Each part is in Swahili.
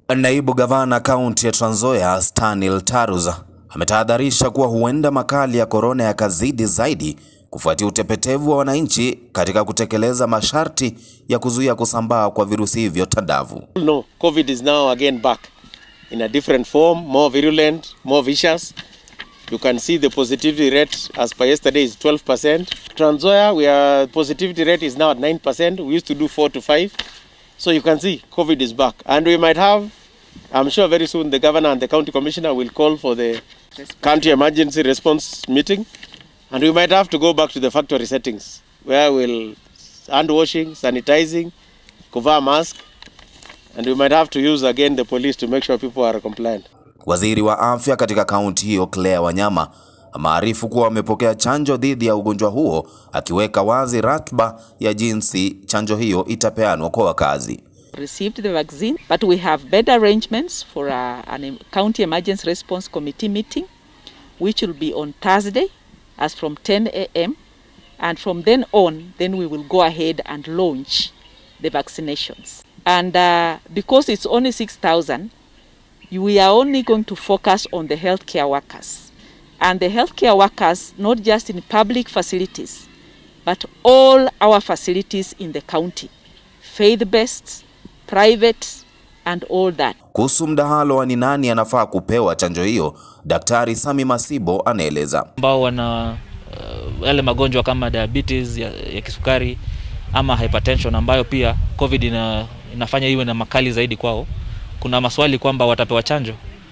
Naibu gavana kaunti ya Trans Nzoia Stanley Taruza ametahadharisha kuwa huenda makali ya korona yakazidi zaidi kufuatia utepetevu wa wananchi katika kutekeleza masharti ya kuzuia kusambaa kwa virusi hivyo tandavu. No, COVID is now again back in a different form, more virulent, more vicious. You can see the positivity rate as per yesterday is 12%. Trans Nzoia, we are positivity rate is now at 9%. We used to do 4 to 5. So you can see COVID is back. And we might have, I'm sure very soon the governor and the county commissioner will call for the county emergency response meeting. And we might have to go back to the factory settings where we'll hand washing, sanitizing, cover mask, and we might have to use again the police to make sure people are compliant. Waziri wa afya katika kaunti hiyo Claire Wanyama amearifu kuwa wamepokea chanjo dhidi ya ugonjwa huo, akiweka wazi ratiba ya jinsi chanjo hiyo itapeanwa kwa wakazi. received the vaccine, but we have bed arrangements for a, an em- county emergency response committee meeting, which will be on Thursday, as from 10 a.m. And from then on, then we will go ahead and launch the vaccinations. And uh, because it's only 6,000, we are only going to focus on the healthcare workers. And the healthcare workers, not just in public facilities, but all our facilities in the county, faith-based, private, and all that. Kuhusu mdahalo wa ni nani anafaa kupewa chanjo hiyo, Daktari Sami Masibo anaeleza. ambao wana uh, yale magonjwa kama diabetes ya, ya kisukari ama hypertension ambayo pia covid ina, inafanya iwe na makali zaidi kwao. Kuna maswali kwamba watapewa chanjo.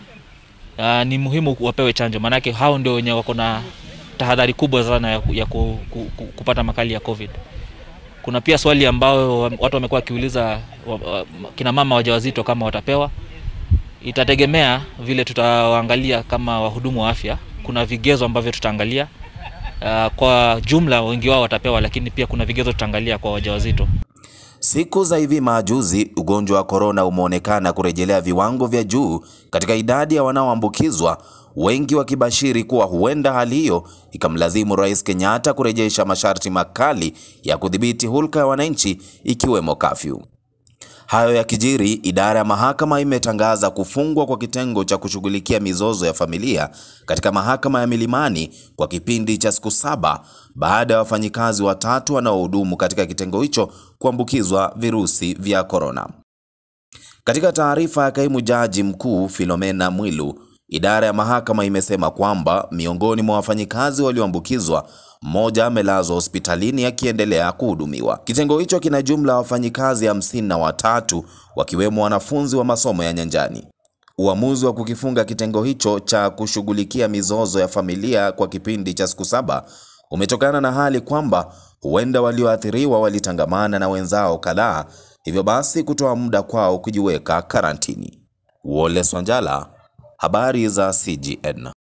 Uh, ni muhimu wapewe chanjo, maanake hao ndio wenye wako na tahadhari kubwa sana ya, ku- ya ku, ku, ku, kupata makali ya covid. Kuna pia swali ambayo watu wamekuwa wakiuliza wa, wa, kina mama wajawazito kama watapewa itategemea vile tutawaangalia kama wahudumu wa afya. Kuna vigezo ambavyo tutaangalia. Uh, kwa jumla wengi wao watapewa, lakini pia kuna vigezo tutaangalia kwa wajawazito. Siku za hivi majuzi, ugonjwa wa korona umeonekana kurejelea viwango vya juu katika idadi ya wanaoambukizwa, wengi wakibashiri kuwa huenda hali hiyo ikamlazimu Rais Kenyatta kurejesha masharti makali ya kudhibiti hulka ya wananchi ikiwemo kafyu. Hayo yakijiri, idara ya mahakama imetangaza kufungwa kwa kitengo cha kushughulikia mizozo ya familia katika mahakama ya Milimani kwa kipindi cha siku saba baada ya wafanyikazi watatu wanaohudumu katika kitengo hicho kuambukizwa virusi vya korona. Katika taarifa ya kaimu jaji mkuu Philomena Mwilu, idara ya mahakama imesema kwamba miongoni mwa wafanyikazi walioambukizwa, mmoja amelazwa hospitalini akiendelea kuhudumiwa. Kitengo hicho kina jumla ya wafanyikazi hamsini na watatu wakiwemo wanafunzi wa masomo ya nyanjani. Uamuzi wa kukifunga kitengo hicho cha kushughulikia mizozo ya familia kwa kipindi cha siku saba umetokana na hali kwamba huenda walioathiriwa walitangamana na wenzao kadhaa, hivyo basi kutoa muda kwao kujiweka karantini. Wole Swanjala, habari za CGN.